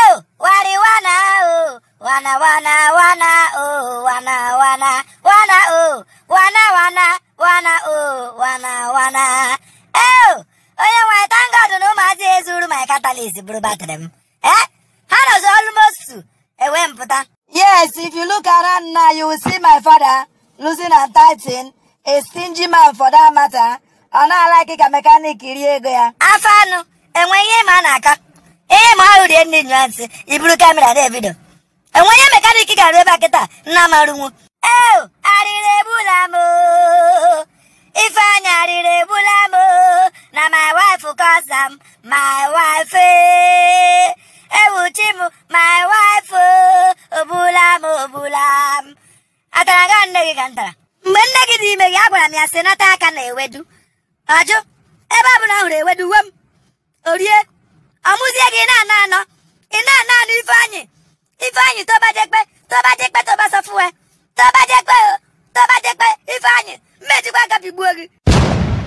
Oh, wari wana oh, wana wana wana oh, wana wana wana oh, wana wana wana oh, wana wana. Oh, onye nwe thank God na ụmụazị ezuru my catalyst bụrụ batrị m. Eh? Ha nọzi almost ewe mpụta. Yes, if you look around now, you will see my father losing and tighten, a stingy man for that matter. Ọ na-alaghị ka mekanik rie ego ya. Afọ anụ enwe ihe ma a na-aka. Ihe ma ahụ rie ndị nyụansị iburu kamera na-ebido. Enwe ihe mekanik ga-arụ ebe a kịta nna marụnwu. Eo, arịrị egbula m oo. Ifeanyị arịrị egbula m oo. na my wife cause am my wife ee. ewuchi m my wife oo. ogbula m ogbula m. Atara ga nne gị ka m tara. Mgbe nne gị dị ime gị agwara m ya sị nata aka na ewedu. Ajụ ebe ọ bụla hụrụ ewedu uwe m orie ọmụzie gị na-ana anọ ị na-ana anọ ifeanyị ifeanyị tobajekpe tobajekpe tobasofuwe tobajekpe o tobajekpe ifeanyị mmejikwa aka pigbuo gị